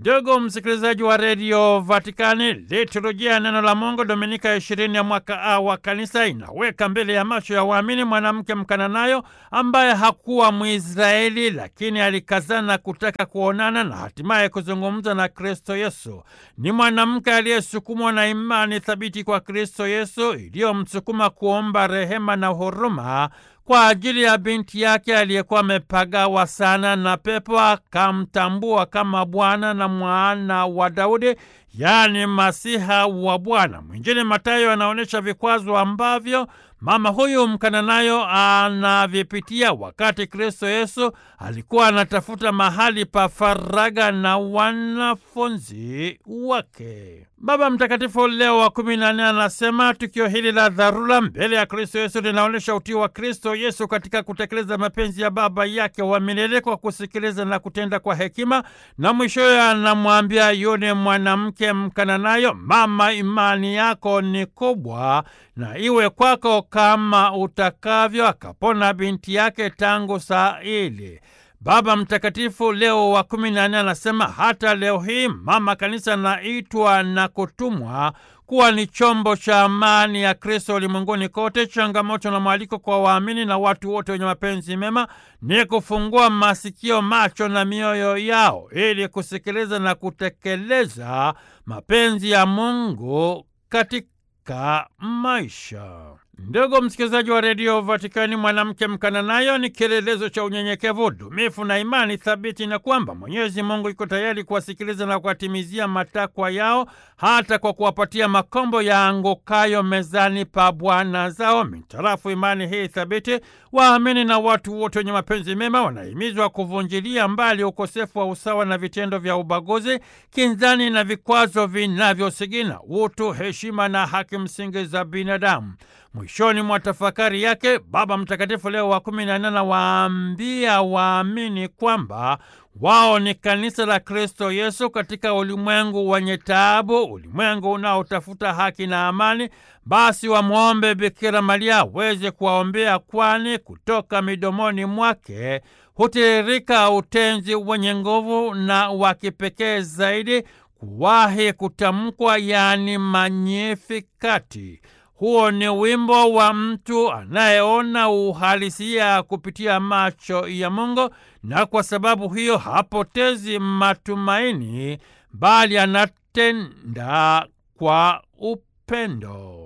Ndugu msikilizaji wa redio Vatikani, liturujia ya neno la Mungu Dominika ishirini ya mwaka A wa kanisa inaweka mbele ya macho ya waamini mwanamke Mkananayo ambaye hakuwa Mwisraeli, lakini alikazana kutaka kuonana na hatimaye kuzungumza na Kristo Yesu. Ni mwanamke aliyesukumwa na imani thabiti kwa Kristo Yesu iliyomsukuma kuomba rehema na huruma kwa ajili ya binti yake aliyekuwa amepagawa sana na pepo, akamtambua kama Bwana na mwana wa Daudi, yaani Masiha wa Bwana. Mwinjili Mathayo anaonyesha vikwazo ambavyo mama huyu Mkananayo anavipitia wakati Kristo Yesu alikuwa anatafuta mahali pa faraga na wanafunzi wake. Baba Mtakatifu Leo wa kumi na nne anasema tukio hili la dharura mbele ya Kristo Yesu linaonyesha utii wa Kristo Yesu katika kutekeleza mapenzi ya Baba yake wa milele kwa kusikiliza na kutenda kwa hekima, na mwishowe anamwambia yule mwanamke Mkananayo, mama, imani yako ni kubwa na iwe kwako kama utakavyo. Akapona binti yake tangu saa ile. Baba Mtakatifu Leo wa kumi na nne anasema hata leo hii mama kanisa anaitwa na kutumwa kuwa ni chombo cha amani ya Kristo ulimwenguni kote. Changamoto na mwaliko kwa waamini na watu wote wenye mapenzi mema ni kufungua masikio, macho na mioyo yao ili kusikiliza na kutekeleza mapenzi ya Mungu katika maisha. Ndugu msikilizaji wa redio Vatikani, mwanamke Mkananayo ni kielelezo cha unyenyekevu, dumifu na imani thabiti, na kwamba Mwenyezi Mungu iko tayari kuwasikiliza na kuwatimizia matakwa yao, hata kwa kuwapatia makombo ya angukayo mezani pa bwana zao. Mitarafu imani hii thabiti, waamini na watu wote wenye mapenzi mema wanahimizwa kuvunjilia mbali ukosefu wa usawa na vitendo vya ubaguzi, kinzani na vikwazo vinavyosigina utu, heshima na haki msingi za binadamu. Mwishoni mwa tafakari yake Baba Mtakatifu Leo wa kumi na nne anawaambia waamini kwamba wao ni kanisa la Kristo Yesu katika ulimwengu wenye taabu, ulimwengu unaotafuta haki na amani. Basi wamwombe Bikira Maria aweze kuwaombea, kwani kutoka midomoni mwake hutiririka utenzi wenye nguvu na wa kipekee zaidi kuwahi kutamkwa, yaani Magnificat. Huo ni wimbo wa mtu anayeona uhalisia kupitia macho ya Mungu, na kwa sababu hiyo hapotezi matumaini, bali anatenda kwa upendo.